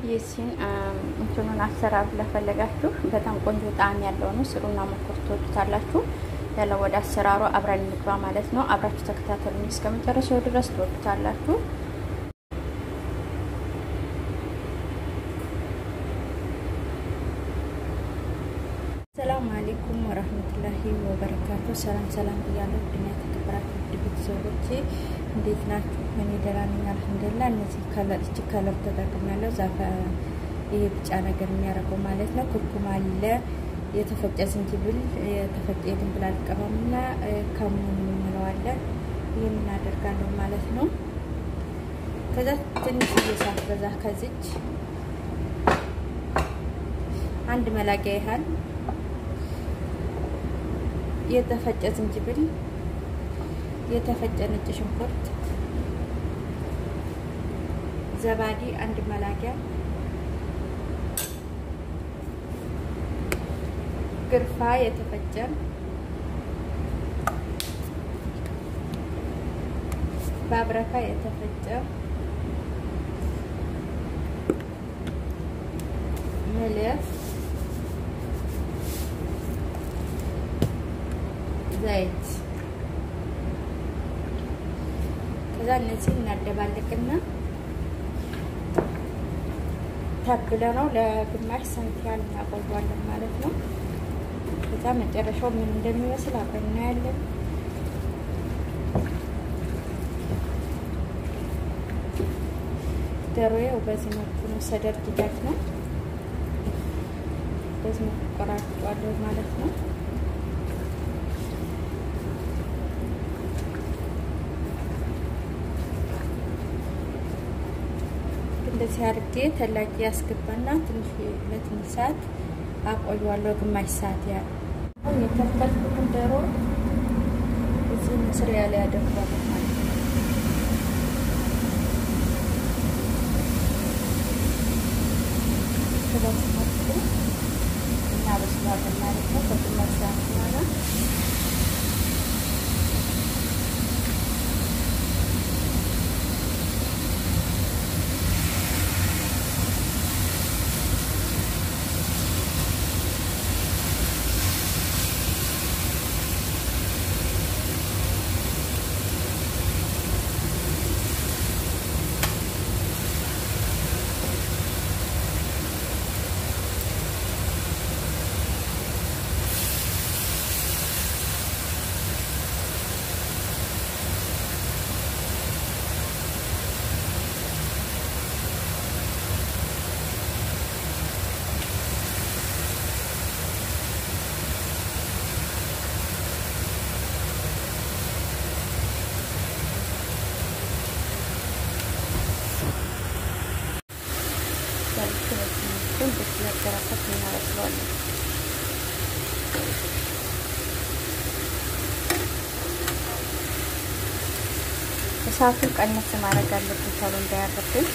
የሲን እንትኑን አሰራር ለፈለጋችሁ በጣም ቆንጆ ጣዕም ያለው ነው። ስሩና ሞክሩ ትወዱታላችሁ። ያለው ወደ አሰራሩ አብረን እንግባ ማለት ነው። አብራችሁ ተከታተሉኝ እስከ መጨረሻው ድረስ ትወዱታላችሁ። ሰላም አሌይኩም ወረህመቱላሂ ወበረካቱ። ሰላም ሰላም ብያለሁ። ድና የተከበራችሁ ውድ ቤተሰቦቼ እንዴት ናችሁ? እኔ ደህና ነኝ አልሐምዱሊላህ። እነዚህ ከለር እቺ ከለር ተጠቅሜያለሁ። ዛፈ ይሄ ቢጫ ነገር የሚያደርገው ማለት ነው። ኩርኩም አለ፣ የተፈጨ ዝንጅብል፣ የተፈጨ የድንብላል ቅመምና ከሙን እንለዋለን። ይህን እናደርጋለሁ ማለት ነው። ከዛ ትንሽ እየሳት በዛ ከዚች አንድ መላቂያ ያህል የተፈጨ ዝንጅብል፣ የተፈጨ ነጭ ሽንኩርት፣ ዘባዲ አንድ መላቂያ፣ ግርፋ የተፈጨ ባብረካ የተፈጨ ምልህ ዘይት ከዛ እነዚህ እናደባልቅና ተብለ ነው ለግማሽ ሰዓት ያህል እናቆየዋለን ማለት ነው። ከዛ መጨረሻው ምን እንደሚመስል አብረን እናያለን። ዶሮዬው በዚህ መልኩ ነው። ሰደር ዲዳት ነው። በዚህ መልኩ ቆራርጫዋለሁ ማለት ነው። እንደዚህ አድርጌ ተላቂ ያስገባና ትንሽ ለትንሽ ሰዓት አቆየዋለሁ። ግማሽ ሰዓት ያህል አሁን የተከተልኩትን ዶሮ እዚህ መስሪያ ላይ ያደርጓለሁ ማለት ነው። ስለዚህ መልኩ እናበስሏለን ማለት ነው። ከግማሽ ሰዓት በኋላ ስለተረፈት እናበስለዋለን። እሳቱን ቀነስ ማድረግ አለብን ቶሎ እንዳያረብን።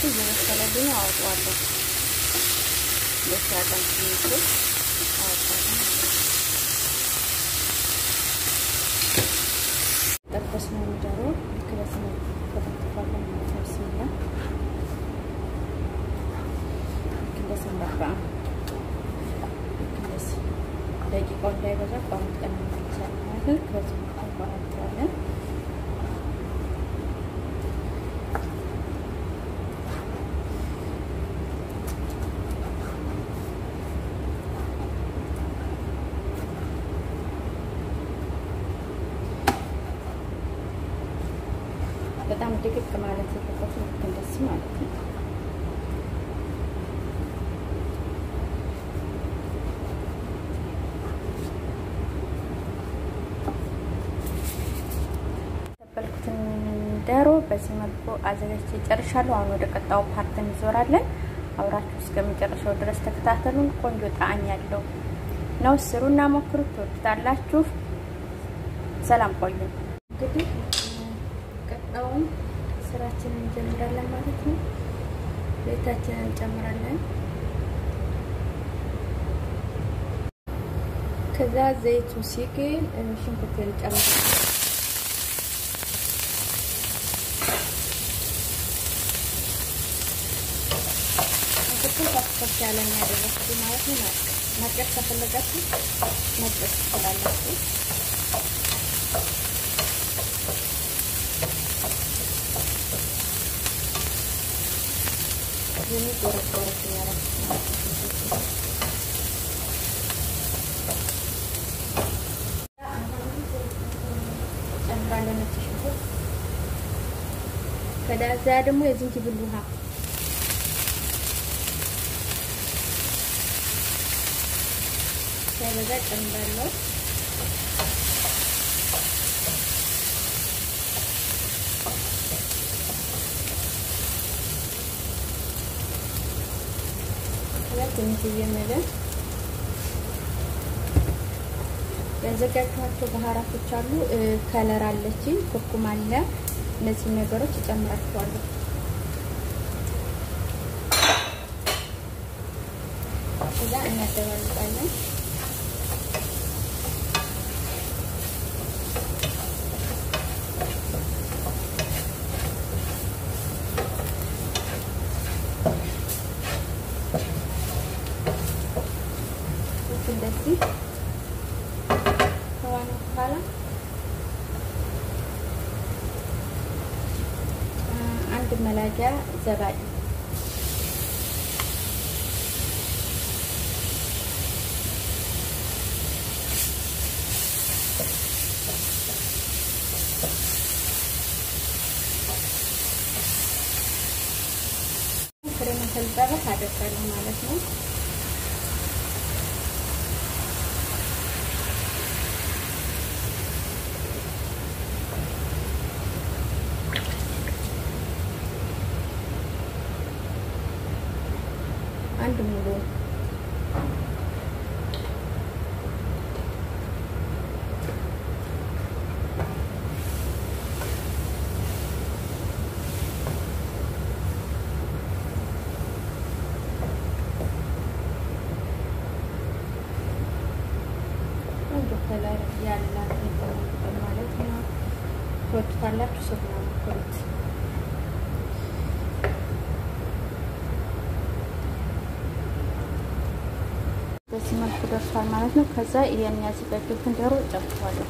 እየመሰለልኝ አወጣዋለሁ። ለሻቀን ትንሽ አወጣዋለሁ። ጠበስነው ዶሮ ልክ በዚህ መልኩ ከተፈተፋለን ማለት ነው። ብስሚላ ልክ እንደዚህ እንዳባ ልክ እንደዚህ ደቂቃው እንዳይበዛ ቋረጥ ቀን እንመልሳለን ማለት ነው። ልክ በዚህ መልኩ እንቋረጠዋለን። በጣም ድቅቅ ማለት የለበትም። ልክ እንደዚህ ማለት ነው። ተበልኩትን ዶሮ በዚህ መልኩ አዘጋጅቼ ጨርሻለሁ። አሁን ወደ ቀጣው ፓርት እንዞራለን። አብራችሁ እስከሚጨርሰው ድረስ ተከታተሉን። ቆንጆ ጣዕም ያለው ነው። ስሩና ሞክሩት፣ ትወዱታላችሁ። ሰላም ቆዩ። እንግዲህ ቀጣውን ስራችንን እንጀምራለን ማለት ነው። ቤታችንን እንጨምራለን። ከዛ ዘይቱ ሲግል ሽንኩርት እንጨምራለን። ሽንኩርቱን ከፍ ያለ ያደረኩት ማለት ነው። መጨስ ከፈለጋችሁ መጨስ ትችላላችሁ። ይህን ጎረስ ጎረስ እያደረኩት ጨምራለሁ ነጭ ሽንኩርት ከዳዛ ደግሞ የዝንጅብል ውሃ ሳይበዛ ጨምራለሁ። ትንሽዬ መለስ ያዘጋጅኋቸው ባህራቶች አሉ። ከለር አለችኝ፣ ኩርኩም አለ። እነዚህ ነገሮች እጨምራቸዋለሁ። እዛ እናደባልቃለን። እንደዚህ ከሆነ በኋላ አንድ መላጊያ ዘባዴ ክሬም ተልጠበት አደርጋለሁ ማለት ነው። አንድ ሙሉ ቆንጆ ከለር ያላት ማለት ነው። ትወዱታላችሁ። ሱፍ ነው ሞክሩት። በዚህ መልኩ ደርሷል ማለት ነው። ከዛ ይሄን ያዘጋጀሁትን ዶሮ ጨምረዋለሁ።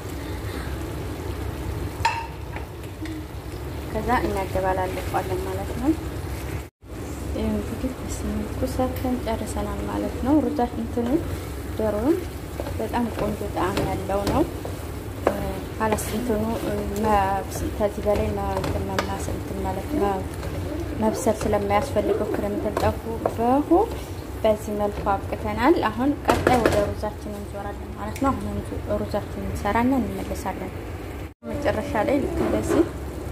ከዛ እናደባላለቀዋለን ማለት ነው። ይህ እንግዲህ በዚህ መልኩ ሰርተን ጨርሰናል ማለት ነው። ሩዛ እንትኑ ዶሮውን በጣም ቆንጆ ጣዕም ያለው ነው። ሀላስ እንትኑ ከዚህ በላይ መማሰል ማለት መብሰል ስለማያስፈልገው ክሬም ተጠፉ በሁ በዚህ መልኩ አብቅተናል። አሁን ቀጣይ ወደ ሩዛችን እንዞራለን ማለት ነው። አሁን ሩዛችን እንሰራና እንመለሳለን። መጨረሻ ላይ ልክ እንደዚህ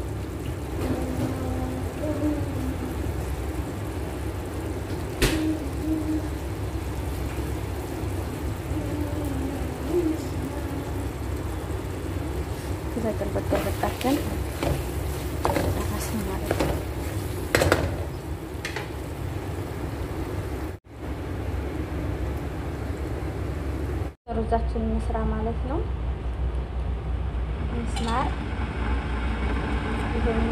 ከዛ ገልበጥ ገልበጣችን ራስን ማለት ነው። ሩዛችን እንስራ ማለት ነው። ምስማር ይሄኑ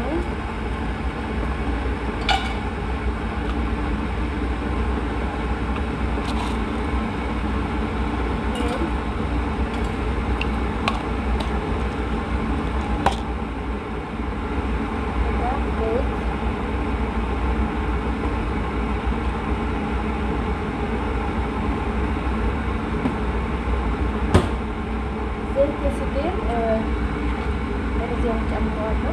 ዘይት የስዴር ሩዝን ጨምረዋለሁ።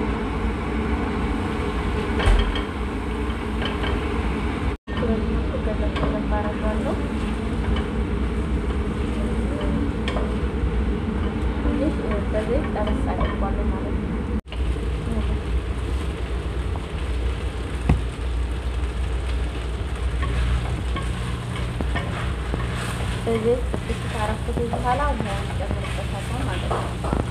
በዘይት ጠበስ አድርጓለሁ ማለት ነው። በዘይት ጥቂት ካረኩት በኋላ ውሃውን ጨምርበታለሁ ማለት ነው።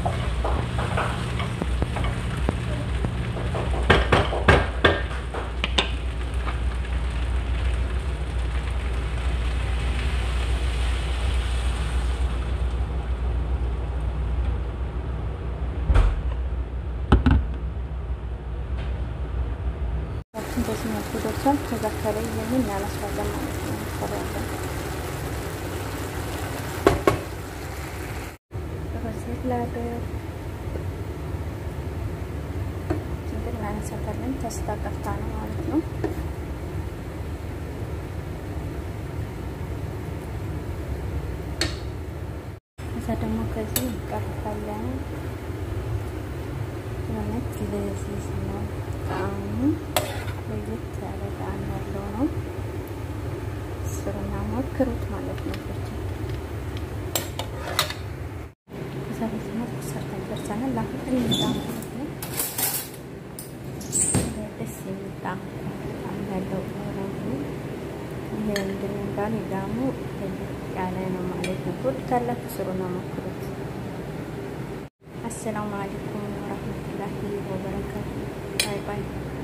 በዚህ መልኩ ደርሷል። ከዛ ከላይ ይህንን እናነሳለን ማለት ነው። እንሰራለን በዚህ ላገር ችግር እናነሳታለን። ተስታ ቀርታ ነው ማለት ነው። ከዛ ደግሞ ከዚህ እንቀርፋለን። እውነት ለዚህ ነው ጣዕሙ ለየት ያለ ጣዕም ያለው ነው። ስሩና ሞክሩት ማለት ነው። ብቻ ከዛ በዚህ መልኩ ሰርተን ደርሰናል። አሁን እንጣ ማለት ነው። ደስ የሚል ጣዕም ያለው ነው። ይሄ እንግዲህ እንዳሉ ዳሙ ያለ ነው ማለት ነው። ትወዱታላችሁ። ስሩና ሞክሩት። አሰላሙ አለይኩም ወረህመቱላሂ ወበረካቱ። ባይ ባይ